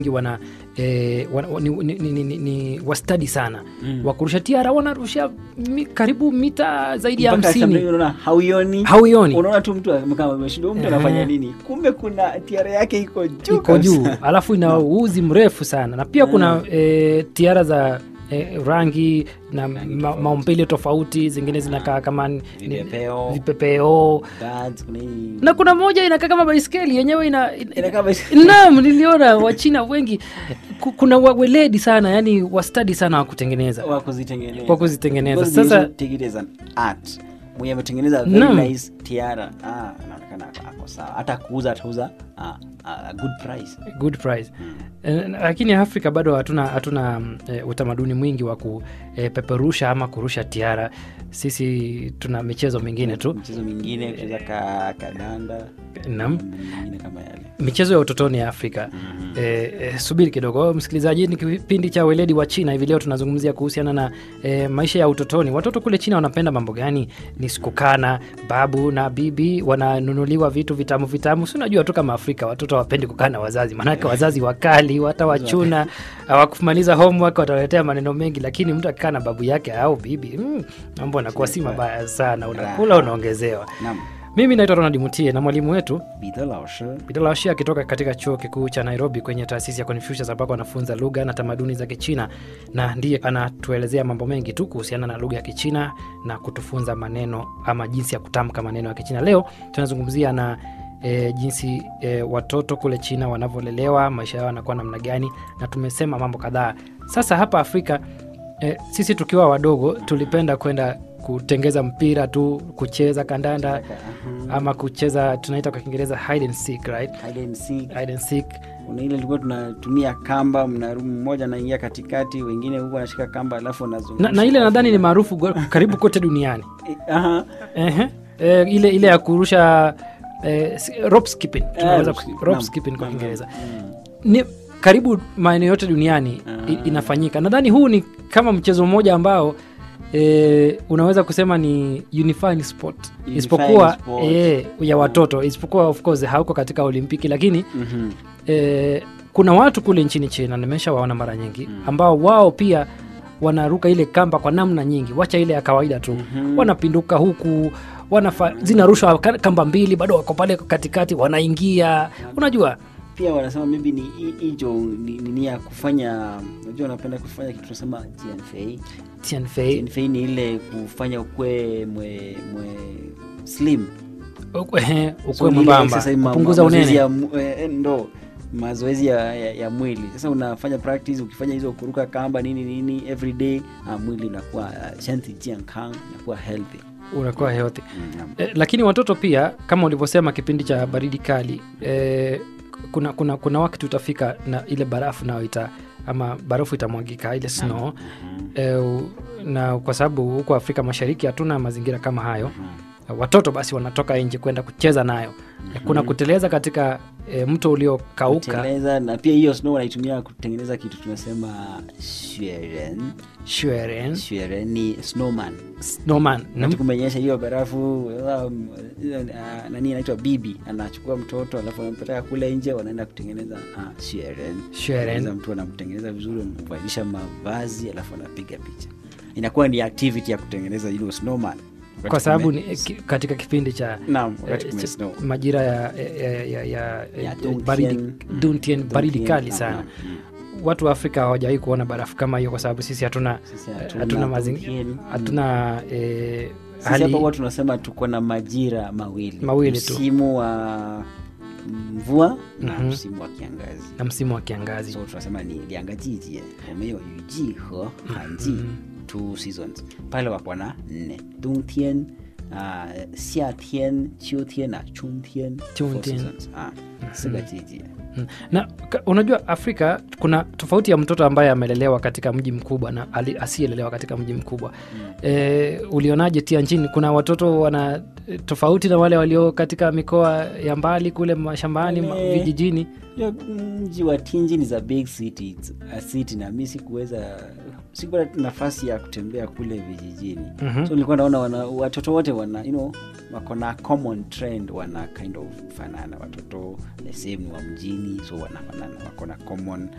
wana, eh, wana ni, ni, ni, ni, ni wastadi sana mm. wakurusha tiara wanarusha mi, karibu mita zaidi ya Mpaka hamsini sometimes unaona hauioni hauioni unaona tu mtu kama ameshindwa mtu Ehe. anafanya nini kumbe kuna tiara yake iko juu iko juu kabisa. alafu ina uzi mrefu sana na pia kuna e, tiara za e, rangi na ma, maumbile tofauti zingine zinakaa kama ni- ni- Vipepeo. vipepeo Birds, kuna hii- na kuna moja inakaa kama baiskeli yenyewe ina, ina, Inakaa basi- naam niliona wachina wengi ku- kuna wa- weledi sana yani wastadi sana wa kutengeneza wa kuzitengeneza Kwa kuzitengeneza. Because they Sasa- also take it as an art mwenye ametengeneza Naam. very nice tiara ah, anaonekana ako- ako sawa hata kuuza atauza ah, ah, a good price good price Eh, lakini afrika bado hatuna hatuna mm, eh, utamaduni mwingi wa kupeperusha ama kurusha tiara sisi tuna michezo mingine tu mchezo mingine kucheza ka, kadanda Naam. mambo mengine kama yale michezo ya utotoni ya afrika eh, eh, subiri kidogo msikilizaji ni kipindi cha weledi wa china hivi leo tunazungumzia kuhusiana na eh, maisha ya utotoni watoto kule china wanapenda mambo gani ni sikukana babu na bibi wananunuliwa vitu vitamu vitamu si unajua tu kama afrika watoto hawapendi kukaa na wazazi maanake wazazi wakali watawachuna hawakumaliza homework watawaletea maneno mengi lakini mtu akikaa na babu yake au bibi mm, mambo anakuwa si mabaya sana unakula unaongezewa naam mimi naitwa ronald mutie na mwalimu wetu Peter Laoshi Bidalashi akitoka katika chuo kikuu cha Nairobi kwenye taasisi ya Confucius ambako anafunza lugha na tamaduni za Kichina, na ndiye anatuelezea mambo mengi tu kuhusiana na lugha ya Kichina na kutufunza maneno ama jinsi ya kutamka maneno ya Kichina. Leo tunazungumzia na E, jinsi e, watoto kule China wanavyolelewa, maisha yao yanakuwa namna gani, na tumesema mambo kadhaa. Sasa hapa Afrika e, sisi tukiwa wadogo tulipenda kwenda kutengeza mpira tu, kucheza kandanda ama kucheza tunaita kwa Kiingereza hide and seek, right? hide and seek hide and seek kuna ile ilikuwa tunatumia kamba mna mmoja anaingia katikati wengine huku anashika kamba alafu anazungusha na, na ile nadhani ni maarufu go- karibu kote duniani Eh, aha. Ehe. e, ile ile ya kurusha e, rope skipping tunaweza rope ku- skip, rope naam, skipping kwa naam, Kiingereza mm. ni karibu maeneo yote duniani i- Ah. inafanyika nadhani huu ni kama mchezo mmoja ambao E, unaweza kusema ni unifying sport Unifying isipokuwa sport. e, ya watoto isipokuwa of course hauko katika olimpiki lakini Mhm. e, kuna watu kule nchini china nimeshawaona mara nyingi Mm. ambao wao pia wanaruka ile kamba kwa namna nyingi wacha ile ya kawaida tu Mhm. wanapinduka huku wanafa, zinarushwa ka- kamba mbili bado wako pale katikati wanaingia unajua pia wanasema maybe ni hi- hicho ni nini ya kufanya unajua wanapenda kufanya kitu tunasema TNFA. tianfei TNFA ni ile kufanya ukwe mwe, mwe slim So ukwe ni ile mwembamba exercise ma- kupunguza ma- mazoezi unene ya mu- eh, ndo mazoezi ya, ya, ya mwili sasa unafanya practice ukifanya hizo kuruka kamba nini nini every day ah, mwili unakuwa uh, shanti jiankang unakuwa healthy unakuwa healthy mm, naam. Eh, lakini watoto pia kama ulivyosema kipindi cha baridi kali eh, kuna, kuna, kuna wakati utafika na ile barafu nayo ita ama barafu itamwagika ile snow eh, u- na kwa sababu huko afrika mashariki hatuna mazingira kama hayo watoto basi wanatoka nje kwenda kucheza nayo kuna kuteleza katika e, mto uliokauka Kuteleza, na pia hiyo snow wanaitumia kutengeneza kitu tunasema shweren shweren shweren ni snowman snowman Wakati kumenyesha hiyo barafu um, uh, nani anaitwa bibi anachukua mtoto alafu anampeleka kule nje wanaenda kutengeneza uh, shweren Shweren. Tengeneza mtu anamtengeneza vizuri amvalisha mavazi alafu anapiga picha inakuwa ni activity ya kutengeneza hilo snowman Wakati kwa sababu kume- ni, ki, katika kipindi cha naam wakati eh, kume cha- snow majira ya, ya, ya, ya, Ya ya Dongtien. baridi Mm. Dongtien, baridi Dongtien, kali naam, sana naam. Mm. watu wa afrika hawajawahi kuona barafu kama hiyo kwa sababu sisi hatuna Sisi eh, hatuna hatuna mazingira Dongtien. hatuna eh, Sisi hapa hali huwa tunasema tuko na majira mawili Mawili tu. msimu wa mvua na Mhm. msimu wa kiangazi na msimu wa kiangazi so tunasema ni lianga jijie wameyo yuji he hanji two seasons pale wako na nne dongtien uh, xiatien qiutien na chungtien four Chungtien. seasons. Ah, siga jijie Mm. na ka- unajua afrika kuna tofauti ya mtoto ambaye amelelewa katika mji mkubwa na ali- asiyelelewa katika mji mkubwa mm. e, ulionaje tia nchini kuna watoto wana e, tofauti na wale walio katika mikoa ya mbali kule mashambani ma- Wale- vijijini Hiyo mji wa Tinji ni a big city, it's a city na mi sikuweza sikuwa na nafasi ya kutembea kule vijijini Mhm. so nilikuwa naona wana, watoto wote wana you know, wako na common trend wana kind of fanana watoto the same ni wa mjini so wanafanana wako na common